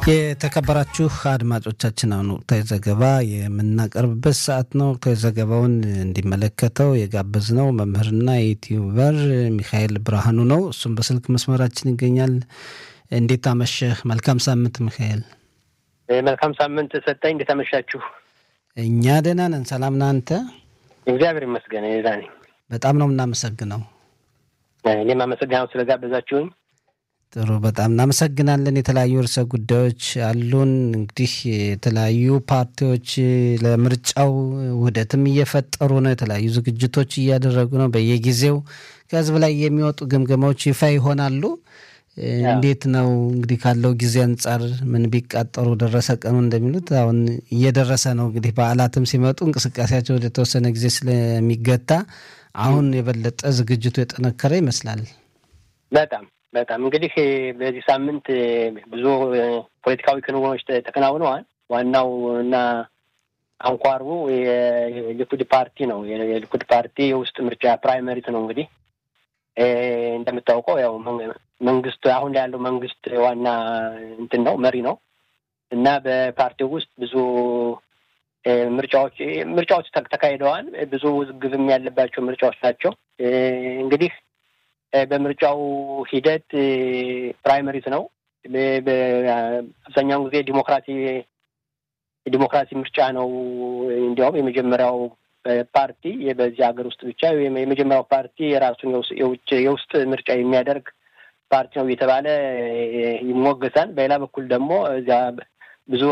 የተከበራችሁ አድማጮቻችን አሁን ወቅታዊ ዘገባ የምናቀርብበት ሰዓት ነው። ወቅታዊ ዘገባውን እንዲመለከተው የጋበዝነው መምህርና የዩቲዩበር ሚካኤል ብርሃኑ ነው። እሱም በስልክ መስመራችን ይገኛል። እንዴት አመሸህ? መልካም ሳምንት ሚካኤል። መልካም ሳምንት ሰጠኝ። እንዴት አመሻችሁ? እኛ ደህና ነን። ሰላም ነህ አንተ? እግዚአብሔር ይመስገን ዛ ነኝ። በጣም ነው የምናመሰግነው። እኔም አመሰግናለሁ ስለጋበዛችሁኝ። ጥሩ በጣም እናመሰግናለን። የተለያዩ ርዕሰ ጉዳዮች አሉን። እንግዲህ የተለያዩ ፓርቲዎች ለምርጫው ውህደትም እየፈጠሩ ነው። የተለያዩ ዝግጅቶች እያደረጉ ነው። በየጊዜው ከህዝብ ላይ የሚወጡ ግምገማዎች ይፋ ይሆናሉ። እንዴት ነው እንግዲህ ካለው ጊዜ አንጻር ምን ቢቃጠሩ ደረሰ ቀኑ እንደሚሉት አሁን እየደረሰ ነው። እንግዲህ በዓላትም ሲመጡ እንቅስቃሴያቸው ወደ ተወሰነ ጊዜ ስለሚገታ አሁን የበለጠ ዝግጅቱ የጠነከረ ይመስላል። በጣም በጣም እንግዲህ በዚህ ሳምንት ብዙ ፖለቲካዊ ክንውኖች ተከናውነዋል። ዋናው እና አንኳሩ የሊኩድ ፓርቲ ነው። የሊኩድ ፓርቲ የውስጥ ምርጫ ፕራይመሪት ነው። እንግዲህ እንደምታውቀው ያው መንግስት አሁን ያለው መንግስት ዋና እንትን ነው መሪ ነው እና በፓርቲው ውስጥ ብዙ ምርጫዎች ምርጫዎች ተካሂደዋል። ብዙ ውዝግብም ያለባቸው ምርጫዎች ናቸው። እንግዲህ በምርጫው ሂደት ፕራይመሪት ነው። አብዛኛውን ጊዜ ዲሞክራሲ የዲሞክራሲ ምርጫ ነው። እንዲያውም የመጀመሪያው ፓርቲ በዚህ ሀገር ውስጥ ብቻ የመጀመሪያው ፓርቲ የራሱን የውጭ የውስጥ ምርጫ የሚያደርግ ፓርቲ ነው እየተባለ ይሞገሳል። በሌላ በኩል ደግሞ እዚያ ብዙ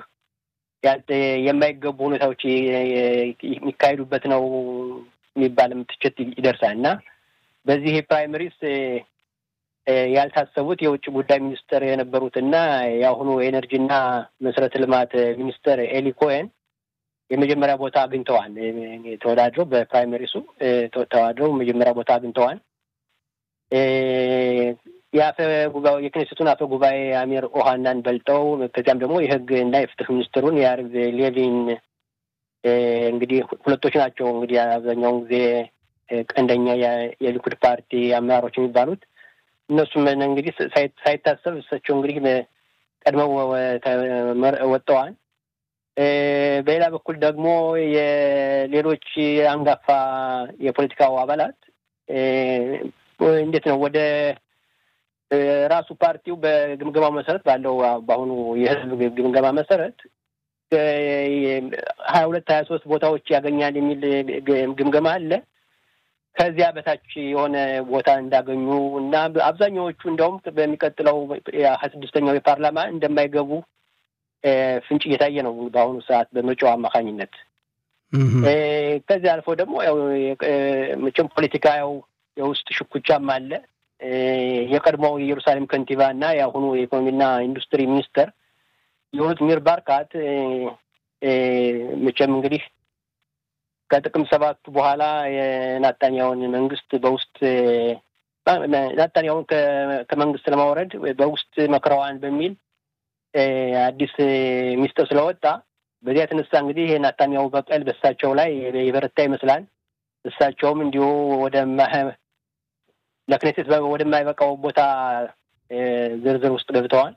የማይገቡ ሁኔታዎች የሚካሄዱበት ነው የሚባልም ትችት ይደርሳል እና በዚህ ፕራይመሪስ ያልታሰቡት የውጭ ጉዳይ ሚኒስትር የነበሩትና የአሁኑ የኤነርጂና መሰረተ ልማት ሚኒስትር ኤሊ ኮሄን የመጀመሪያ ቦታ አግኝተዋል። ተወዳድረው በፕራይመሪሱ ተወዳድረው መጀመሪያ ቦታ አግኝተዋል። የአፈ ጉባኤ የክኔሴቱን አፈ ጉባኤ አሚር ኦሃናን በልጠው ከዚያም ደግሞ የህግ እና የፍትህ ሚኒስትሩን የአርቭ ሌቪን እንግዲህ ሁለቶች ናቸው እንግዲህ አብዛኛውን ጊዜ ቀንደኛ የሊኩድ ፓርቲ አመራሮች የሚባሉት እነሱም እንግዲህ ሳይታሰብ እሳቸው እንግዲህ ቀድመው ወጥተዋል። በሌላ በኩል ደግሞ የሌሎች አንጋፋ የፖለቲካው አባላት እንዴት ነው ወደ ራሱ ፓርቲው በግምገማ መሰረት ባለው በአሁኑ የህዝብ ግምገማ መሰረት ሀያ ሁለት ሀያ ሶስት ቦታዎች ያገኛል የሚል ግምገማ አለ። ከዚያ በታች የሆነ ቦታ እንዳገኙ እና አብዛኛዎቹ እንዲያውም በሚቀጥለው ሀያ ስድስተኛው የፓርላማ እንደማይገቡ ፍንጭ እየታየ ነው በአሁኑ ሰዓት በምርጫው አማካኝነት። ከዚህ አልፎ ደግሞ ያው መቼም ፖለቲካ ያው የውስጥ ሽኩቻም አለ። የቀድሞው የኢየሩሳሌም ከንቲባ እና የአሁኑ የኢኮኖሚና ኢንዱስትሪ ሚኒስተር የሆኑት ሚር ባርካት መቼም እንግዲህ ከጥቅም ሰባቱ በኋላ የናታንያውን መንግስት በውስጥ ናታንያውን ከመንግስት ለማውረድ በውስጥ መክረዋን በሚል አዲስ ሚስጥር ስለወጣ በዚያ የተነሳ እንግዲህ የናታንያው በቀል በእሳቸው ላይ የበረታ ይመስላል። እሳቸውም እንዲሁ ወደ ለክኔሴት ወደማይበቃው ቦታ ዝርዝር ውስጥ ገብተዋል።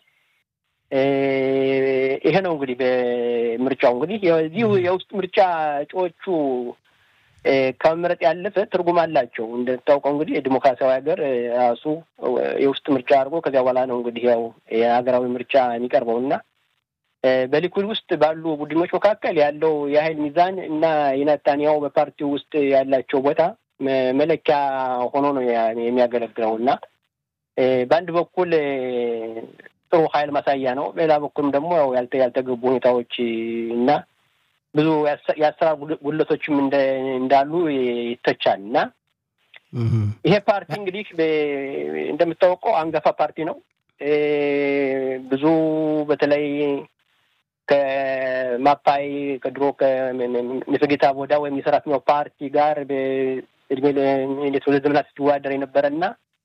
ይሄ ነው እንግዲህ በምርጫው እንግዲህ የዚህ የውስጥ ምርጫ እጩዎቹ ከመምረጥ ያለፈ ትርጉም አላቸው። እንደታውቀው እንግዲህ የዲሞክራሲያዊ ሀገር ራሱ የውስጥ ምርጫ አድርጎ ከዚያ በኋላ ነው እንግዲህ ያው የሀገራዊ ምርጫ የሚቀርበው እና በሊኩድ ውስጥ ባሉ ቡድኖች መካከል ያለው የሀይል ሚዛን እና የናታንያው በፓርቲው ውስጥ ያላቸው ቦታ መለኪያ ሆኖ ነው የሚያገለግለው እና በአንድ በኩል ጥሩ ሀይል ማሳያ ነው። በሌላ በኩልም ደግሞ ያልተገቡ ሁኔታዎች እና ብዙ የአሰራር ጉድለቶችም እንዳሉ ይተቻል እና ይሄ ፓርቲ እንግዲህ እንደምታወቀው አንጋፋ ፓርቲ ነው። ብዙ በተለይ ከማፓይ ከድሮ ከምፍጌታ ቦዳ ወይም የሰራተኛው ፓርቲ ጋር እድሜ እንዴት ሁለት ዘመናት ሲወዳደር የነበረ እና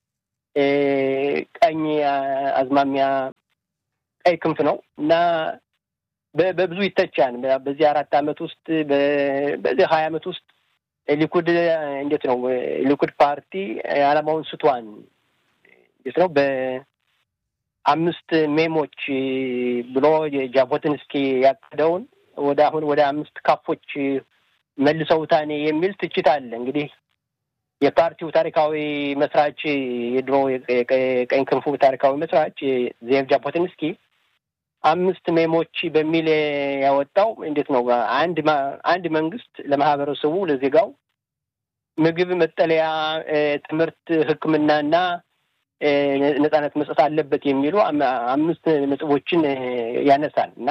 ቀኝ አዝማሚያ ቀይ ክንፍ ነው እና በብዙ ይተቻል። በዚህ አራት ዓመት ውስጥ በዚህ ሀያ ዓመት ውስጥ ሊኩድ እንዴት ነው ሊኩድ ፓርቲ ዓላማውን ስቷን እንዴት ነው አምስት ሜሞች ብሎ ጃቦቲንስኪ ያቀደውን ወደ አሁን ወደ አምስት ካፎች መልሰውታኔ የሚል ትችት አለ። እንግዲህ የፓርቲው ታሪካዊ መስራች የድሮ የቀኝ ክንፉ ታሪካዊ መስራች ዜቭ ጃቦቲንስኪ አምስት ሜሞች በሚል ያወጣው እንዴት ነው? አንድ አንድ መንግስት ለማህበረሰቡ ለዜጋው ምግብ፣ መጠለያ፣ ትምህርት፣ ሕክምናና ነጻነት መስጠት አለበት የሚሉ አምስት ነጥቦችን ያነሳል እና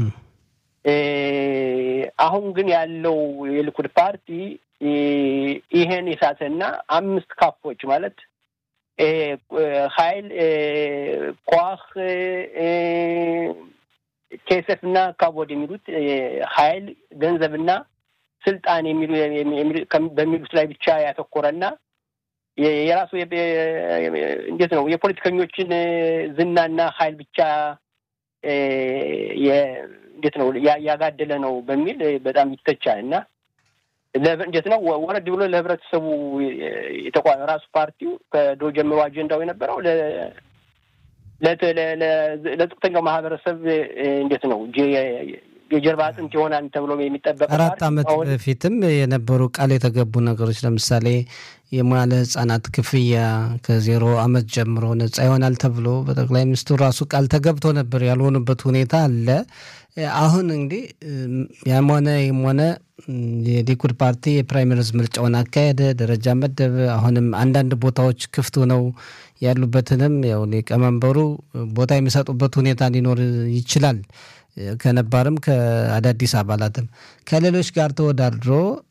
አሁን ግን ያለው የሊኩድ ፓርቲ ይሄን የሳተና አምስት ካፎች ማለት ሀይል ኳህ ኬሰፍና ካቦድ የሚሉት ሀይል ገንዘብና ስልጣን የሚሉ በሚሉት ላይ ብቻ ያተኮረና የራሱ እንዴት ነው የፖለቲከኞችን ዝናና ሀይል ብቻ እንዴት ነው ያጋደለ ነው በሚል በጣም ይተቻል እና እንዴት ነው ወረድ ብሎ ለህብረተሰቡ የተቋ ራሱ ፓርቲው ከድሮ ጀምሮ አጀንዳው የነበረው ለዝቅተኛው ማህበረሰብ እንዴት ነው የጀርባ አጥንት ይሆናል ተብሎ የሚጠበቅ አራት ዓመት በፊትም የነበሩ ቃል የተገቡ ነገሮች ለምሳሌ የሙያለ ህጻናት ክፍያ ከዜሮ ዓመት ጀምሮ ነጻ ይሆናል ተብሎ በጠቅላይ ሚኒስትሩ ራሱ ቃል ተገብቶ ነበር። ያልሆኑበት ሁኔታ አለ። አሁን እንግዲህ ያም ሆነ ይም ሆነ የሊኩድ ፓርቲ የፕራይመሪዝ ምርጫውን አካሄደ፣ ደረጃ መደበ። አሁንም አንዳንድ ቦታዎች ክፍት ነው ያሉበትንም ያው ሊቀመንበሩ ቦታ የሚሰጡበት ሁኔታ ሊኖር ይችላል። ከነባርም ከአዳዲስ አባላትም ከሌሎች ጋር ተወዳድሮ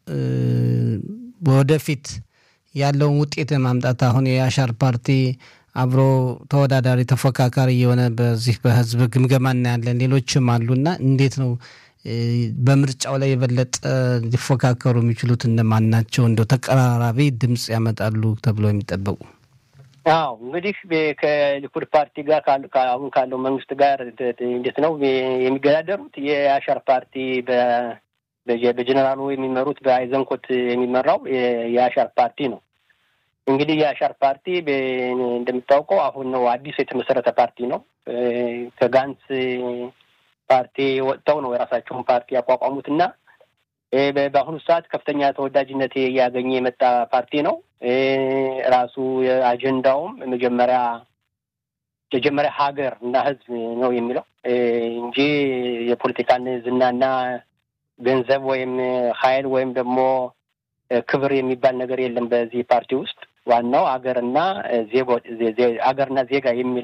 ወደፊት ያለውን ውጤት ማምጣት አሁን የአሻር ፓርቲ አብሮ ተወዳዳሪ ተፎካካሪ የሆነ በዚህ በህዝብ ግምገማ እናያለን። ሌሎችም አሉና እንዴት ነው በምርጫው ላይ የበለጠ ሊፎካከሩ የሚችሉት እነማን ናቸው? እንደው ተቀራራቢ ድምፅ ያመጣሉ ተብሎ የሚጠበቁ አዎ እንግዲህ ከሊኩድ ፓርቲ ጋር አሁን ካለው መንግስት ጋር እንዴት ነው የሚገዳደሩት? የአሻር ፓርቲ በጀኔራሉ የሚመሩት በአይዘንኮት የሚመራው የአሻር ፓርቲ ነው። እንግዲህ የአሻር ፓርቲ እንደምታውቀው አሁን ነው አዲስ የተመሰረተ ፓርቲ ነው። ከጋንስ ፓርቲ ወጥተው ነው የራሳቸውን ፓርቲ ያቋቋሙት እና በአሁኑ ሰዓት ከፍተኛ ተወዳጅነት እያገኘ የመጣ ፓርቲ ነው። ራሱ አጀንዳውም መጀመሪያ መጀመሪያ ሀገር እና ሕዝብ ነው የሚለው እንጂ የፖለቲካን ዝናና ገንዘብ ወይም ኃይል ወይም ደግሞ ክብር የሚባል ነገር የለም በዚህ ፓርቲ ውስጥ። ዋናው ሀገርና ሀገርና ዜጋ የሚል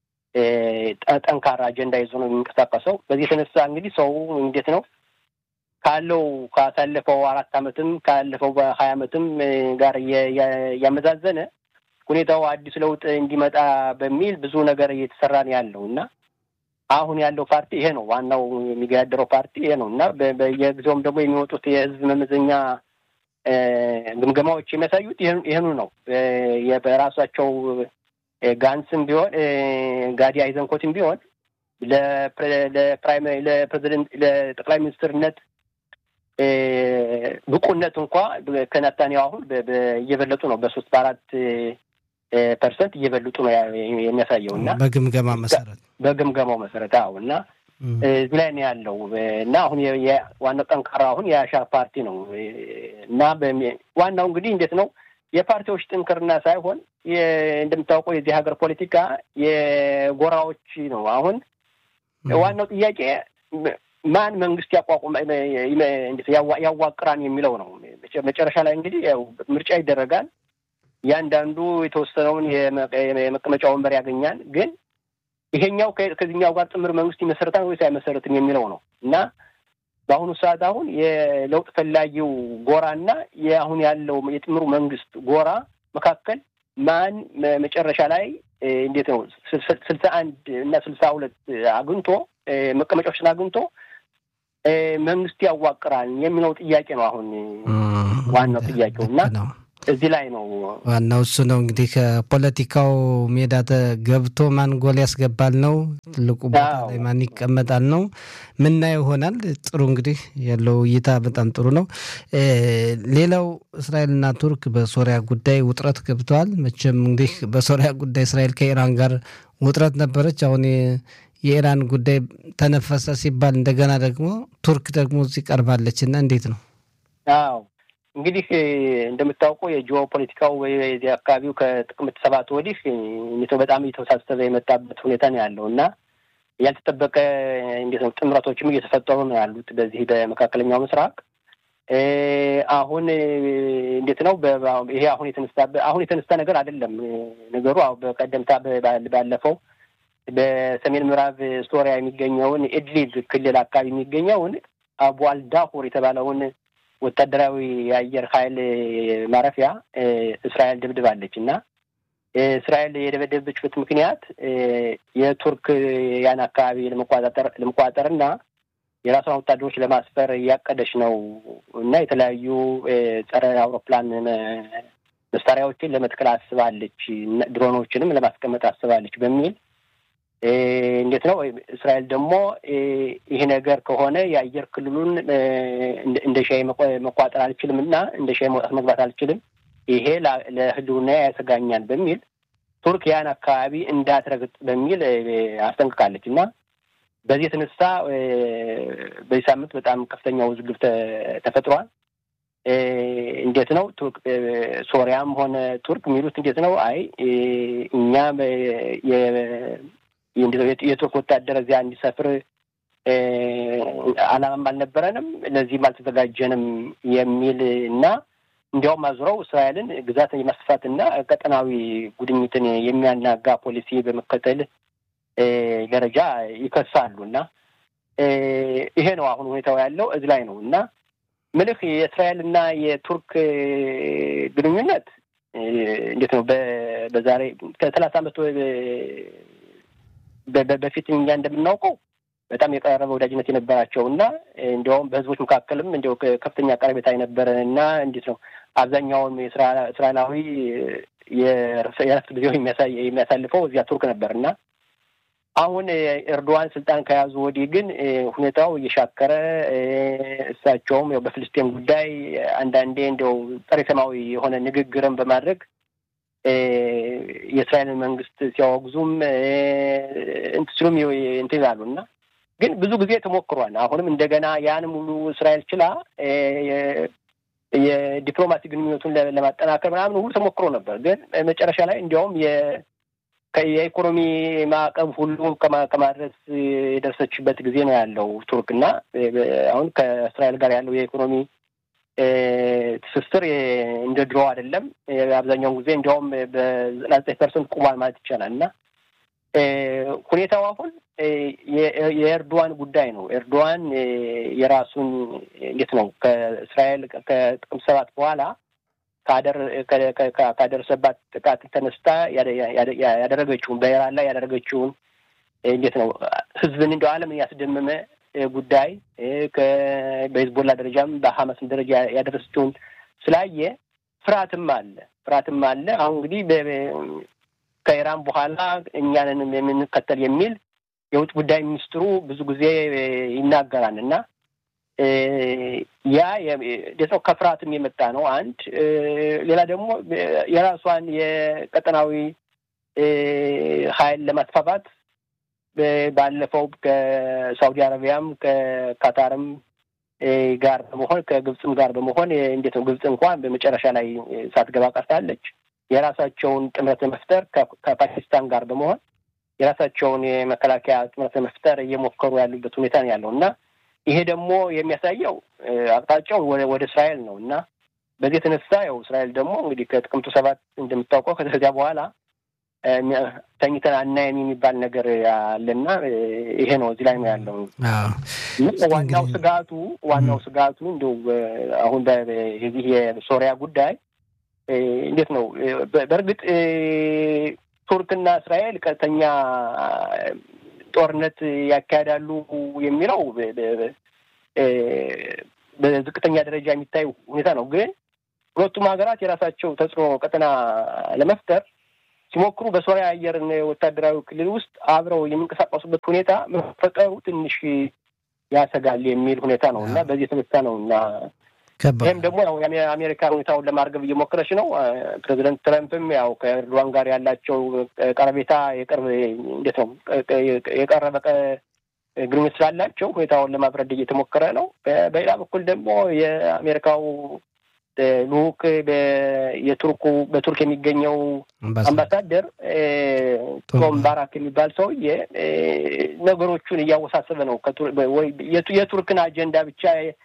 ጠንካራ አጀንዳ ይዞ ነው የሚንቀሳቀሰው። በዚህ የተነሳ እንግዲህ ሰው እንዴት ነው ካለው ካሳለፈው አራት ዓመትም ካለፈው በሀያ ዓመትም ጋር እያመዛዘነ ሁኔታው አዲስ ለውጥ እንዲመጣ በሚል ብዙ ነገር እየተሰራ ነው ያለው እና አሁን ያለው ፓርቲ ይሄ ነው። ዋናው የሚገዳደረው ፓርቲ ይሄ ነው እና በየጊዜውም ደግሞ የሚወጡት የህዝብ መመዘኛ ግምገማዎች የሚያሳዩት ይህኑ ነው። በራሳቸው ጋንስም ቢሆን ጋዲ አይዘንኮትም ቢሆን ለፕሬዚደንት ለጠቅላይ ሚኒስትርነት ብቁነት እንኳ ከናታንያሁ አሁን እየበለጡ ነው። በሶስት በአራት ፐርሰንት እየበለጡ ነው የሚያሳየው እና በግምገማ መሰረት በግምገማው መሰረት አዎ እና እዚህ ላይ ነው ያለው እና አሁን ዋናው ጠንካራ አሁን የአሻር ፓርቲ ነው እና ዋናው እንግዲህ እንዴት ነው የፓርቲዎች ጥንክርና ሳይሆን እንደምታውቀው የዚህ ሀገር ፖለቲካ የጎራዎች ነው። አሁን ዋናው ጥያቄ ማን መንግስት ያቋቁም ያዋቅራን የሚለው ነው። መጨረሻ ላይ እንግዲህ ያው ምርጫ ይደረጋል። እያንዳንዱ የተወሰነውን የመቀመጫ ወንበር ያገኛል። ግን ይሄኛው ከዚህኛው ጋር ጥምር መንግስት ይመሰረታል ወይስ አይመሰረትም የሚለው ነው እና በአሁኑ ሰዓት አሁን የለውጥ ፈላጊው ጎራና የአሁን ያለው የጥምሩ መንግስት ጎራ መካከል ማን መጨረሻ ላይ እንዴት ነው ስልሳ አንድ እና ስልሳ ሁለት አግኝቶ መቀመጫዎችን አግኝቶ መንግስት ያዋቅራል የሚለው ጥያቄ ነው አሁን ዋናው ጥያቄው እና እዚህ ላይ ነው ዋናው እሱ ነው እንግዲህ ከፖለቲካው ሜዳ ገብቶ ማን ጎል ያስገባል ነው ትልቁ ቦታ ላይ ማን ይቀመጣል ነው ምናየው ይሆናል። ጥሩ እንግዲህ ያለው እይታ በጣም ጥሩ ነው። ሌላው እስራኤልና ቱርክ በሶሪያ ጉዳይ ውጥረት ገብተዋል። መቼም እንግዲህ በሶሪያ ጉዳይ እስራኤል ከኢራን ጋር ውጥረት ነበረች። አሁን የኢራን ጉዳይ ተነፈሰ ሲባል እንደገና ደግሞ ቱርክ ደግሞ እዚህ ቀርባለች እና እንዴት ነው? አዎ እንግዲህ እንደምታውቀው የጂኦ ፖለቲካው የዚህ አካባቢው ከጥቅምት ሰባት ወዲህ በጣም እየተወሳሰበ የመጣበት ሁኔታ ነው ያለው እና ያልተጠበቀ እንዴት ነው ጥምረቶችም እየተፈጠሩ ነው ያሉት በዚህ በመካከለኛው ምስራቅ። አሁን እንዴት ነው ይሄ አሁን የተነሳ አሁን የተነሳ ነገር አይደለም ነገሩ። በቀደምታ ባለፈው በሰሜን ምዕራብ ሶሪያ የሚገኘውን ኢድሊብ ክልል አካባቢ የሚገኘውን አቡ አልዳሁር የተባለውን ወታደራዊ የአየር ኃይል ማረፊያ እስራኤል ደብድባለች እና እስራኤል የደበደበችበት ምክንያት የቱርክ ያን አካባቢ ለመቆጣጠር ለመቆጣጠር እና የራሷን ወታደሮች ለማስፈር እያቀደች ነው እና የተለያዩ ጸረ አውሮፕላን መሳሪያዎችን ለመትከል አስባለች፣ ድሮኖችንም ለማስቀመጥ አስባለች በሚል እንዴት ነው እስራኤል ደግሞ ይሄ ነገር ከሆነ የአየር ክልሉን እንደ ሻይ መቋጠር አልችልም እና እንደ ሻይ መውጣት መግባት አልችልም፣ ይሄ ለሕልውና ያሰጋኛል በሚል ቱርክ ያን አካባቢ እንዳትረግጥ በሚል አስጠንቅቃለች እና በዚህ የተነሳ በዚህ ሳምንት በጣም ከፍተኛ ውዝግብ ተፈጥሯል። እንዴት ነው ቱርክ ሶሪያም ሆነ ቱርክ የሚሉት እንዴት ነው አይ እኛ የቱርክ ወታደር እዚያ እንዲሰፍር ዓላማም አልነበረንም፣ ለዚህም አልተዘጋጀንም የሚል እና እንዲያውም አዙረው እስራኤልን ግዛት የማስፋትና ቀጠናዊ ጉድኝትን የሚያናጋ ፖሊሲ በመከተል ደረጃ ይከሳሉ እና ይሄ ነው አሁን ሁኔታው ያለው እዚህ ላይ ነው እና ምልህ የእስራኤል እና የቱርክ ግንኙነት እንዴት ነው በዛሬ ከሰላሳ ዓመት በፊት እኛ እንደምናውቀው በጣም የቀረበ ወዳጅነት የነበራቸው እና እንዲያውም በህዝቦች መካከልም እንዲያው ከፍተኛ ቀረቤታ የነበረ እና እንዴት ነው አብዛኛውን እስራኤላዊ የእረፍት ጊዜው የሚያሳልፈው እዚያ ቱርክ ነበር እና አሁን ኤርዶዋን ስልጣን ከያዙ ወዲህ ግን ሁኔታው እየሻከረ እሳቸውም ያው በፍልስጤም ጉዳይ አንዳንዴ እንዲያው ጸረ ሰማያዊ የሆነ ንግግርን በማድረግ የእስራኤልን መንግስት ሲያወግዙም እንትን ሲሉም እንትን ይላሉ እና ግን ብዙ ጊዜ ተሞክሯል። አሁንም እንደገና ያን ሙሉ እስራኤል ችላ የዲፕሎማሲ ግንኙነቱን ለማጠናከር ምናምን ሁሉ ተሞክሮ ነበር። ግን መጨረሻ ላይ እንዲያውም የኢኮኖሚ ማዕቀብ ሁሉ ከማድረስ የደረሰችበት ጊዜ ነው ያለው ቱርክ እና አሁን ከእስራኤል ጋር ያለው የኢኮኖሚ ትስስር እንደ ድሮ አይደለም። አብዛኛውን ጊዜ እንዲያውም በዘጠና ዘጠኝ ፐርሰንት ቁሟል ማለት ይቻላል እና ሁኔታው አሁን የኤርዶዋን ጉዳይ ነው። ኤርዶዋን የራሱን እንዴት ነው ከእስራኤል ከጥቅምት ሰባት በኋላ ካደረሰባት ጥቃት ተነስታ ያደረገችውን በኢራን ላይ ያደረገችውን እንዴት ነው ህዝብን እንደ ዓለምን ያስደመመ ጉዳይ በሂዝቦላ ደረጃም በሀማስም ደረጃ ያደረሰችውን ስላየ ፍርሃትም አለ ፍርሃትም አለ። አሁን እንግዲህ ከኢራን በኋላ እኛንን የምንከተል የሚል የውጭ ጉዳይ ሚኒስትሩ ብዙ ጊዜ ይናገራል እና ያ የሰው ከፍርሃትም የመጣ ነው። አንድ ሌላ ደግሞ የራሷን የቀጠናዊ ኃይል ለማስፋፋት ባለፈው ከሳውዲ አረቢያም ከካታርም ጋር በመሆን ከግብፅም ጋር በመሆን እንዴት ነው ግብፅ እንኳን በመጨረሻ ላይ ሳትገባ ቀርታለች። የራሳቸውን ጥምረት ለመፍጠር ከፓኪስታን ጋር በመሆን የራሳቸውን የመከላከያ ጥምረት ለመፍጠር እየሞከሩ ያሉበት ሁኔታ ነው ያለው እና ይሄ ደግሞ የሚያሳየው አቅጣጫው ወደ እስራኤል ነው እና በዚህ የተነሳ ያው እስራኤል ደግሞ እንግዲህ ከጥቅምቱ ሰባት እንደምታውቀው ከዚያ በኋላ ተኝተን አናየም የሚባል ነገር አለና ይሄ ነው እዚህ ላይ ነው ያለው። ዋናው ስጋቱ ዋናው ስጋቱ እንደው አሁን የዚህ የሶሪያ ጉዳይ እንዴት ነው በእርግጥ ቱርክና እስራኤል ቀጥተኛ ጦርነት ያካሄዳሉ የሚለው በዝቅተኛ ደረጃ የሚታይ ሁኔታ ነው። ግን ሁለቱም ሀገራት የራሳቸው ተጽዕኖ ቀጠና ለመፍጠር ሲሞክሩ በሶሪያ አየር ወታደራዊ ክልል ውስጥ አብረው የሚንቀሳቀሱበት ሁኔታ መፈጠሩ ትንሽ ያሰጋል የሚል ሁኔታ ነው እና በዚህ የተነሳ ነው እና ይህም ደግሞ ያው የአሜሪካ ሁኔታውን ለማርገብ እየሞከረች ነው። ፕሬዚደንት ትረምፕም ያው ከኤርዶዋን ጋር ያላቸው ቀረቤታ የቅርብ እንዴት ነው የቀረበ ግንኙነት ስላላቸው ሁኔታውን ለማብረድ እየተሞከረ ነው። በሌላ በኩል ደግሞ የአሜሪካው ልኡክ የቱርኩ በቱርክ የሚገኘው አምባሳደር ቶም ባራክ የሚባል ሰውዬ ነገሮቹን እያወሳሰበ ነው። የቱርክን አጀንዳ ብቻ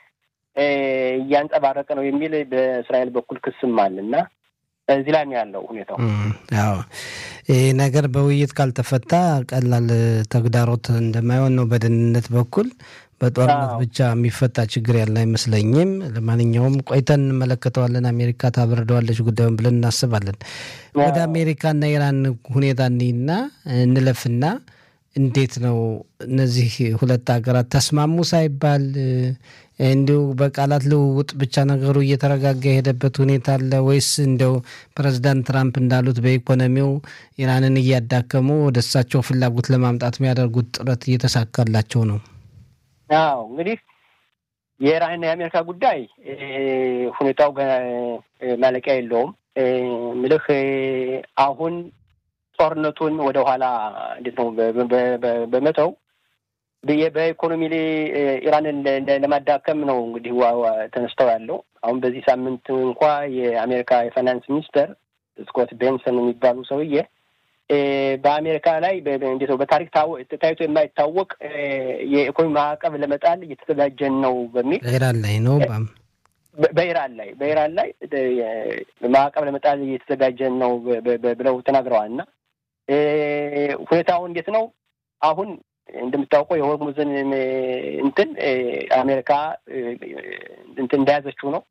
እያንጸባረቀ ነው የሚል በእስራኤል በኩል ክስም አለ እና እዚህ ላይ ነው ያለው ሁኔታው። አዎ ይህ ነገር በውይይት ካልተፈታ ቀላል ተግዳሮት እንደማይሆን ነው በደህንነት በኩል በጦርነት ብቻ የሚፈታ ችግር ያለ አይመስለኝም። ለማንኛውም ቆይተን እንመለከተዋለን። አሜሪካ ታበርደዋለች ጉዳዩን ብለን እናስባለን። ወደ አሜሪካና ኢራን ሁኔታ እኒና እንለፍና እንዴት ነው እነዚህ ሁለት ሀገራት ተስማሙ ሳይባል እንዲሁ በቃላት ልውውጥ ብቻ ነገሩ እየተረጋጋ የሄደበት ሁኔታ አለ ወይስ እንደው ፕሬዚዳንት ትራምፕ እንዳሉት በኢኮኖሚው ኢራንን እያዳከሙ ወደ እሳቸው ፍላጎት ለማምጣት የሚያደርጉት ጥረት እየተሳካላቸው ነው? አዎ እንግዲህ የኢራንና የአሜሪካ ጉዳይ ሁኔታው ማለቂያ የለውም። ምልህ አሁን ጦርነቱን ወደ ኋላ እንዴት ነው በመተው በኢኮኖሚ ላይ ኢራንን ለማዳከም ነው እንግዲህ ተነስተው ያለው። አሁን በዚህ ሳምንት እንኳ የአሜሪካ የፋይናንስ ሚኒስተር ስኮት ቤንሰን የሚባሉ ሰውዬ በአሜሪካ ላይ እንዴት ነው በታሪክ ታይቶ የማይታወቅ የኢኮኖሚ ማዕቀብ ለመጣል እየተዘጋጀን ነው በሚል በኢራን ላይ ነው በኢራን ላይ በኢራን ላይ ማዕቀብ ለመጣል እየተዘጋጀን ነው ብለው ተናግረዋል። እና ሁኔታው እንዴት ነው አሁን እንደምታውቀው የሆርሙዝን እንትን አሜሪካ እንትን እንደያዘችው ነው።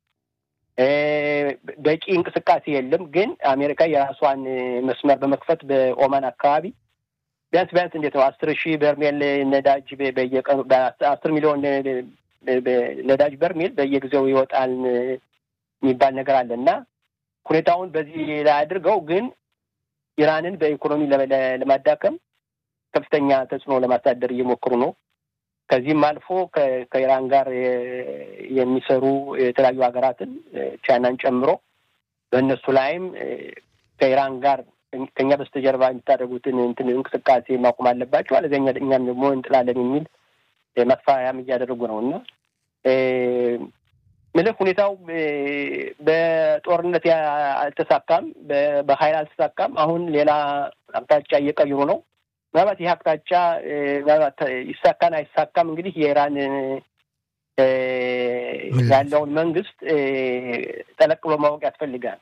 በቂ እንቅስቃሴ የለም። ግን አሜሪካ የራሷን መስመር በመክፈት በኦማን አካባቢ ቢያንስ ቢያንስ እንዴት ነው አስር ሺህ በርሜል ነዳጅ በየቀኑ በአስር ሚሊዮን ነዳጅ በርሜል በየጊዜው ይወጣል የሚባል ነገር አለ እና ሁኔታውን በዚህ ላይ አድርገው ግን ኢራንን በኢኮኖሚ ለማዳከም ከፍተኛ ተጽዕኖ ለማሳደር እየሞከሩ ነው። ከዚህም አልፎ ከኢራን ጋር የሚሰሩ የተለያዩ ሀገራትን ቻይናን ጨምሮ በእነሱ ላይም ከኢራን ጋር ከኛ በስተጀርባ የሚታደርጉትን እንትን እንቅስቃሴ ማቆም አለባቸው፣ አለዚያ እኛም ደግሞ እንጥላለን የሚል ማስፈራሪያም እያደረጉ ነው እና ምልህ ሁኔታው በጦርነት አልተሳካም፣ በሀይል አልተሳካም። አሁን ሌላ አቅጣጫ እየቀየሩ ነው። ምናልባት ይህ አቅጣጫ ምናልባት ይሳካን አይሳካም እንግዲህ የኢራን ያለውን መንግስት ጠለቅ ብሎ ማወቅ ያስፈልጋል።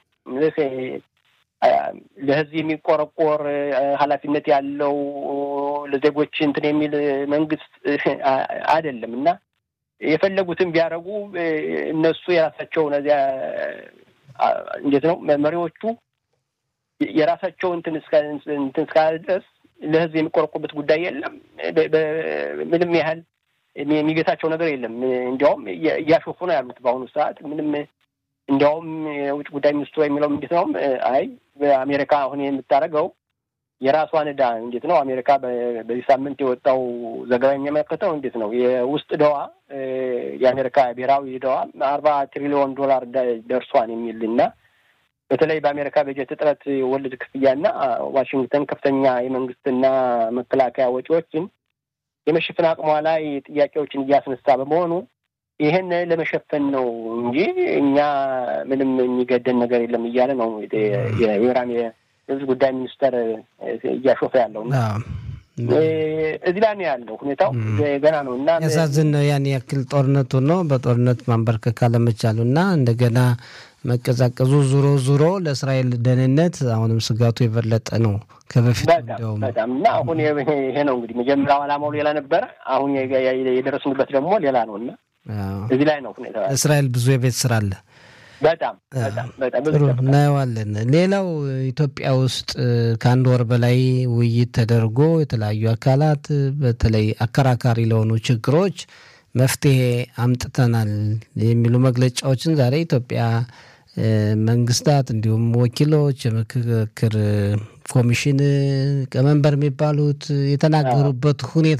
ለህዝብ የሚቆረቆር ኃላፊነት ያለው ለዜጎች እንትን የሚል መንግስት አይደለም እና የፈለጉትን ቢያደርጉ እነሱ የራሳቸው እነዚያ እንዴት ነው መሪዎቹ የራሳቸው እንትን እንትን እስካለ ድረስ ለህዝብ የሚቆረቁበት ጉዳይ የለም። ምንም ያህል የሚገታቸው ነገር የለም። እንዲያውም እያሾፉ ነው ያሉት በአሁኑ ሰዓት ምንም እንዲያውም የውጭ ጉዳይ ሚኒስትሩ የሚለው እንዴት ነው አይ በአሜሪካ አሁን የምታደርገው የራሷን ዕዳ እንዴት ነው አሜሪካ በዚህ ሳምንት የወጣው ዘገባ የሚያመለክተው እንዴት ነው የውስጥ ዕዳዋ የአሜሪካ ብሔራዊ ዕዳዋ አርባ ትሪሊዮን ዶላር ደርሷን የሚል እና በተለይ በአሜሪካ በጀት እጥረት ወለድ ክፍያና ዋሽንግተን ከፍተኛ የመንግስትና መከላከያ ወጪዎችን የመሸፈን አቅሟ ላይ ጥያቄዎችን እያስነሳ በመሆኑ ይህን ለመሸፈን ነው እንጂ እኛ ምንም የሚገደን ነገር የለም እያለ ነው የኢራን የህዝብ ጉዳይ ሚኒስተር እያሾፈ ያለው እና እዚህ ላይ ነው ያለው ሁኔታው ገና ነው እና ያሳዝን ነው ያን ያክል ጦርነቱ ነው በጦርነት ማንበርከክ አለመቻሉ እና እንደገና መቀዛቀዙ ዙሮ ዙሮ ለእስራኤል ደህንነት አሁንም ስጋቱ የበለጠ ነው ከበፊት በጣም በጣም እና አሁን ይሄ ነው እንግዲህ መጀመሪያው ዓላማው ሌላ ነበረ። አሁን የደረስንበት ደግሞ ሌላ ነው እና እዚህ ላይ ነው ሁኔታ እስራኤል ብዙ የቤት ስራ አለ። በጣም በጣም በጣም ጥሩ እናየዋለን። ሌላው ኢትዮጵያ ውስጥ ከአንድ ወር በላይ ውይይት ተደርጎ የተለያዩ አካላት በተለይ አከራካሪ ለሆኑ ችግሮች መፍትሄ አምጥተናል የሚሉ መግለጫዎችን ዛሬ ኢትዮጵያ መንግስታት እንዲሁም ወኪሎች የምክክር ኮሚሽን ቀመንበር የሚባሉት የተናገሩበት ሁኔታ